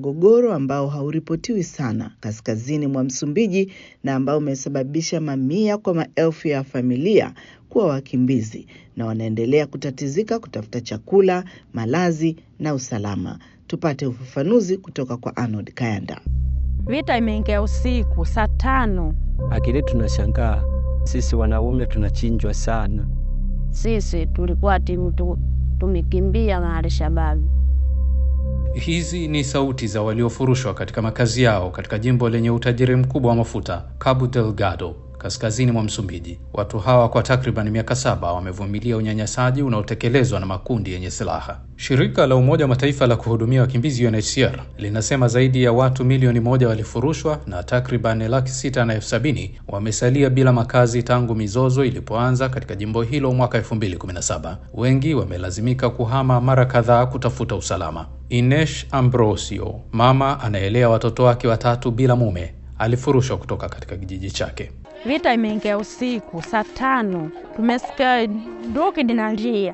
mgogoro ambao hauripotiwi sana kaskazini mwa Msumbiji na ambao umesababisha mamia kwa maelfu ya familia kuwa wakimbizi na wanaendelea kutatizika kutafuta chakula, malazi na usalama. Tupate ufafanuzi kutoka kwa Arnold Kayanda. Vita imeingia usiku saa tano. Akili tunashangaa sisi wanaume tunachinjwa sana. Sisi tulikuwa timu tu, tumekimbia na Alshababu. Hizi ni sauti za waliofurushwa katika makazi yao katika jimbo lenye utajiri mkubwa wa mafuta Cabo Delgado kaskazini mwa Msumbiji. Watu hawa kwa takriban miaka saba wamevumilia unyanyasaji unaotekelezwa na makundi yenye silaha. Shirika la Umoja wa Mataifa la kuhudumia wakimbizi UNHCR linasema zaidi ya watu milioni moja walifurushwa na takriban laki sita na elfu sabini wamesalia bila makazi tangu mizozo ilipoanza katika jimbo hilo mwaka 2017. Wengi wamelazimika kuhama mara kadhaa kutafuta usalama. Ines Ambrosio, mama anaelea watoto wake watatu bila mume, alifurushwa kutoka katika kijiji chake. Vita imeingia usiku saa tano, tumesikia nduki linalia,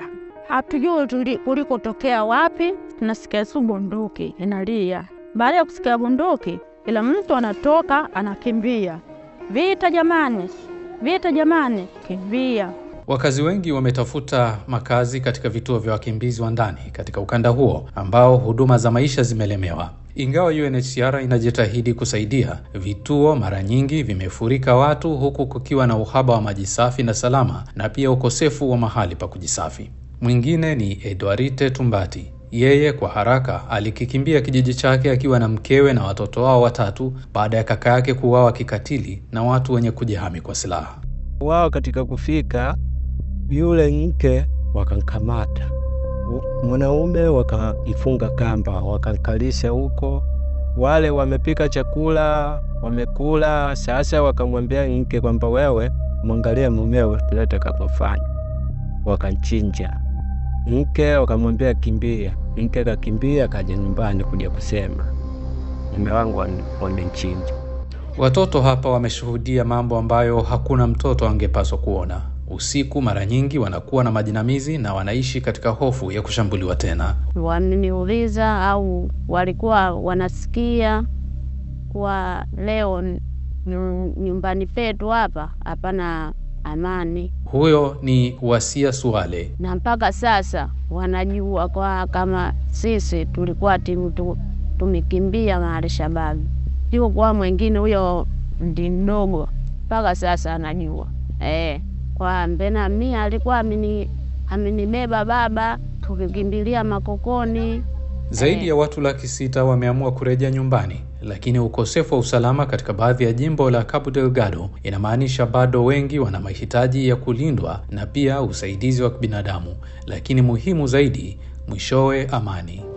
hatujui kulikotokea wapi. Tunasikia su bunduki inalia. Baada ya kusikia bunduki, ila mtu anatoka anakimbia, vita jamani, vita jamani, kimbia. Wakazi wengi wametafuta makazi katika vituo vya wakimbizi wa ndani katika ukanda huo ambao huduma za maisha zimelemewa. Ingawa UNHCR inajitahidi kusaidia, vituo mara nyingi vimefurika watu, huku kukiwa na uhaba wa maji safi na salama na pia ukosefu wa mahali pa kujisafi. Mwingine ni Edwarite Tumbati. Yeye kwa haraka alikikimbia kijiji chake akiwa na mkewe na watoto wao watatu baada ya kaka yake kuuawa kikatili na watu wenye kujihami kwa silaha. Wao katika kufika, yule mke wakamkamata mwanaume wakaifunga kamba, wakankalisha huko. Wale wamepika chakula wamekula. Sasa wakamwambia mke kwamba wewe mwangalie mumeo tulete kapofanya, wakanchinja mke. Wakamwambia kimbia, mke kakimbia, kaja nyumbani kuja kusema mume wangu wamenchinja. Watoto hapa wameshuhudia mambo ambayo hakuna mtoto angepaswa kuona. Usiku mara nyingi wanakuwa na majinamizi na wanaishi katika hofu ya kushambuliwa tena. Wameniuliza au walikuwa wanasikia kwa leo nyumbani petu hapa hapana amani. Huyo ni Wasia Suale, na mpaka sasa wanajua kwa kama sisi tulikuwa timu tu, tumekimbia na Alshababu, sio kwa mwingine. Huyo ndi mdogo mpaka sasa anajua eh kwa mbena mi alikuwa amini amenibeba baba, tukikimbilia makokoni. Zaidi ya watu laki sita wameamua kurejea nyumbani, lakini ukosefu wa usalama katika baadhi ya jimbo la Cabo Delgado inamaanisha bado wengi wana mahitaji ya kulindwa na pia usaidizi wa kibinadamu, lakini muhimu zaidi, mwishowe amani.